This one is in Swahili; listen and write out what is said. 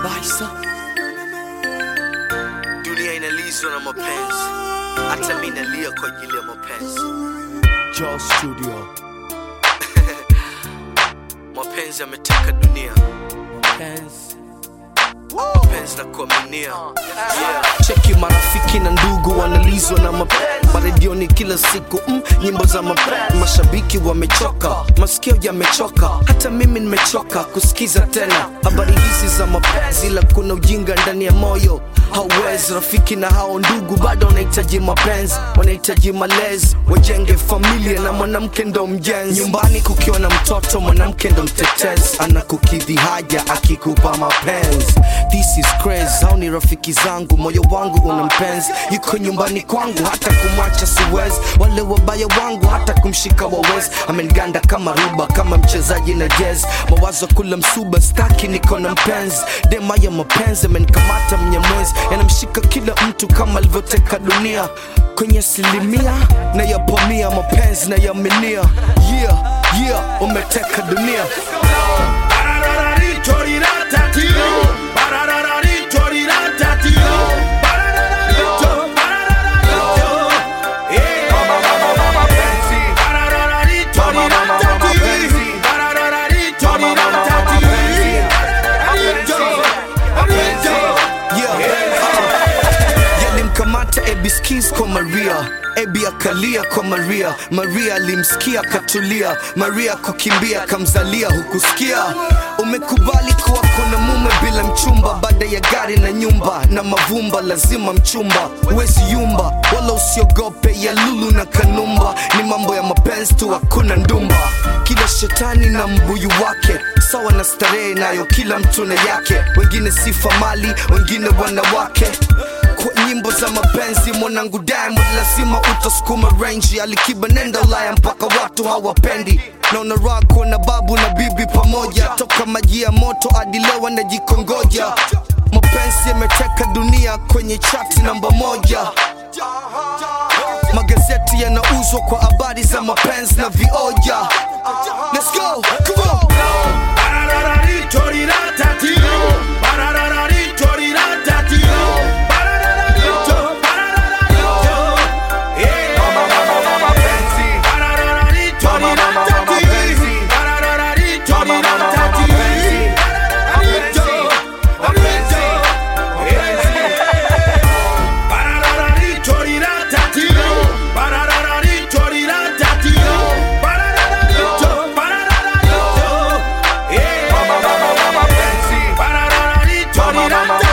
Baisa. Dunia inalizwa na mapenzi, hata mimi nalia kwa ajili ya mapenzi. Joe Studio. Mapenzi yameteka dunia, Pens. mapenzi na kuaminia. Yeah. Cheki marafiki na ndugu wanalizwa na mapenzi maredioni kila siku mm, nyimbo za mapenzi. Mashabiki wamechoka, masikio yamechoka, hata mimi nimechoka kusikiza tena habari hizi za mapenzi, ila kuna ujinga ndani ya moyo hauwezi. Rafiki na hao ndugu bado wanahitaji mapenzi, wanahitaji malezi, wajenge familia na mwanamke ndo mjenzi. Nyumbani kukiwa na mtoto, mwanamke ndo mtetezi, anakukidhi haja akikupa mapenzi. This is crazy, hao ni rafiki zangu, moyo wangu una mpenzi, yuko nyumbani kwangu, hata kumwacha siwezi. Wale wabaya wangu, hata kumshika wawezi, ameniganda kama ruba, kama mchezaji na jazz. Mawazo kula msuba, staki niko na mpenzi, dema ya mapenzi amenikamata mnyamwezi, yanamshika kila mtu kama alivyoteka dunia kwenye asilimia na yapamia mapenzi na yaminia yeah, yeah, umeteka dunia yalimkamata ebiskis kwa maria ebi akalia kwa maria maria alimsikia akatulia maria kukimbia kamzalia hukusikia umekubali kuwa kuna mume bila mchumba baada ya gari na nyumba na mavumba lazima mchumba huwezi yumba wala usiogope ya lulu na kanumba ni mambo ya mapenzi tu hakuna ndumba kila shetani na mbuyu wake sawa na starehe nayo kila mtu na yake wengine sifa mali wengine wanawake kwa nyimbo za mapenzi mwanangu diamond lazima utasukuma range alikiba nenda ulaya mpaka watu hawapendi naona raha kuona babu na bibi pamoja toka maji ya moto hadi leo wanajikongoja mapenzi yameteka dunia kwenye chati namba moja magazeti yanauzwa kwa habari za mapenzi na vioja Let's go, come on. Ba-da-da-da-dee,